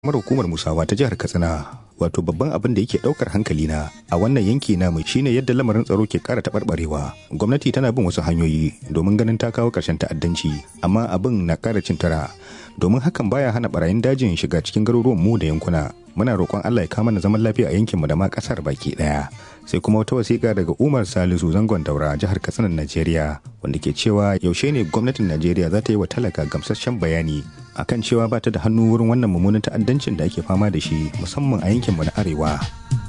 mara hukumar musawa ta jihar katsina wato babban abin da yake daukar hankali na a wannan yanki namu shine yadda lamarin tsaro ke kara taɓarɓarewa gwamnati tana bin wasu hanyoyi domin ganin ta kawo ƙarshen ta'addanci amma abin na ƙara cin tara domin hakan baya hana barayin dajin shiga cikin garuruwan mu da yankuna muna roƙon Allah ya kama na zaman lafiya a yankinmu da ma ƙasar baki ɗaya sai kuma wata wasiƙa daga Umar Salisu zangon daura jihar Katsina Najeriya wanda ke cewa yaushe ne gwamnatin Najeriya za ta yi wa talaka gamsasshen bayani akan cewa ba ta da hannu wurin wannan mummunan ta'addancin da ake fama da shi musamman a yankinmu na arewa